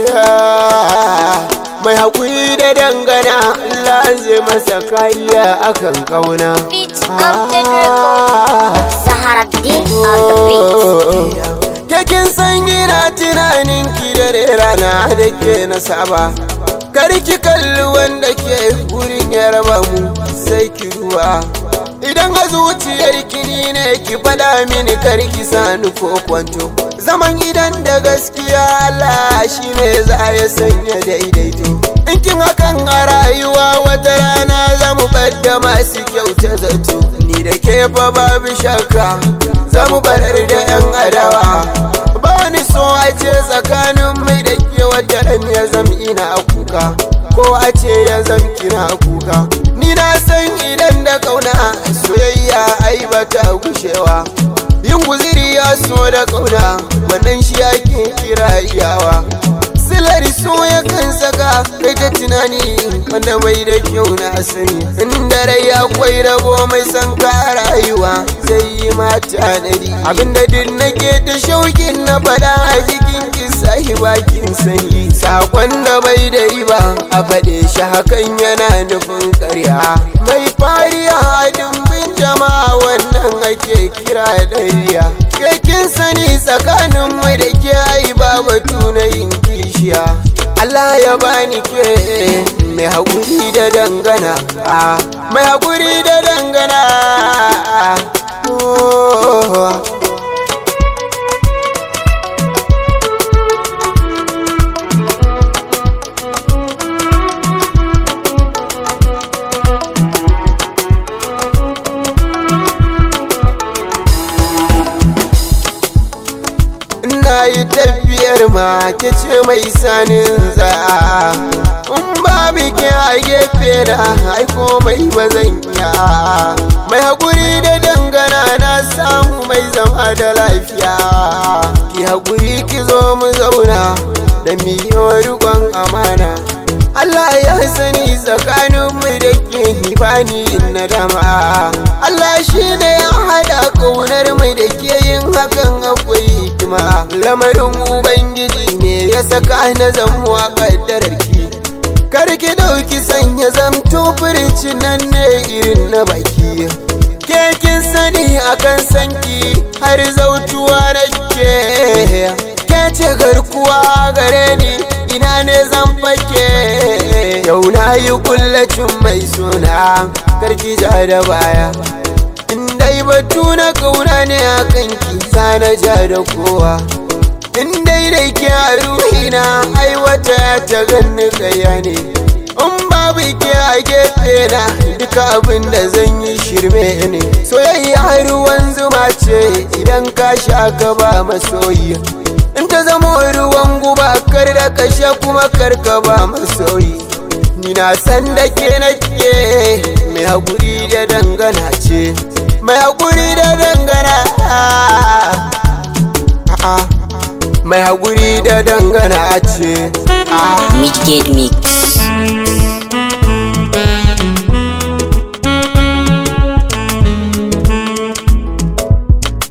mai haƙuri da dangana Allah zai masa kariya akan ƙauna Beat Update Record. Sahara Din on the beat. Kakin san ina tunanin ki da rana da ke na saba Karki kalli wanda ke gurin ya raba mu sai ki ruwa Idan a zuciyar ni ne ki faɗa mini karki sani ko kwanto Zaman idan da gaskiya Allah shi ne za ya sanya daidaito In kin hakan a rayuwa wata rana za mu da masu kyauta zato Ni da ke fa babu shakka za mu barar da 'yan adawa ba ni so a ce tsakanin mai da ke wata ran ya zam ina kuka ko a ce ya zam kina kuka ni na san idan da kauna soyayya ai ba ta gushewa yin guziri ya so da kauna wannan shi ake kira iyawa silar so ya kan saka kai ta tunani wanda bai da kyau na sani inda rai akwai rabo mai san ka rayuwa zai yi mata nari abinda duk nake ta shaukin na fada a jikin kisa bakin sani sakon da bai da riba a faɗe shi hakan yana nufin karya mai fariya a dimbin jama'a wannan ake kira dariya kekin sani tsakanin mai da ke ai ba batu na yin kishiya Allah ya bani ke mai haƙuri da dangana ah, mai haƙuri da dangana ah, oh. Ina yi tafiyar ma ke ce mai sanin za In babu ke a gefe na ai komai ba zan iya Mai haƙuri da dangana na samu mai zama da lafiya Ki haƙuri ki zo mu zauna da miyo riƙon amana Allah ya sani tsakanin mu da ke bani na dama Allah shi ne ya haɗa ƙaunar mu da ke yin hakan akwai hikima lamarin ubangiji ne ya saka na zamuwa ƙaddarar ki kar ki ɗauki sanya zamto furicin nan ne irin na baki ke kin sani akan sanki har zautuwa na ke ke ce garkuwa gare ni ina ne zan fake yau na yi kullacin mai suna karki ja da baya in dai batu na kauna ne a kanki na ja da kowa in dai da ke a ruhina aiwata ta ganni kaya ne in babu ke a gefe na duka abin da zan yi shirme ne soyayya ruwan zuma ce idan ka sha ka ba masoyi in ta zama ruwan guba kar da kashe kuma kar ka ba masoyi ni na san da ke nake mai haƙuri da dangana ce mai haƙuri da dangana mai haƙuri da dangana ce Midgate Mix.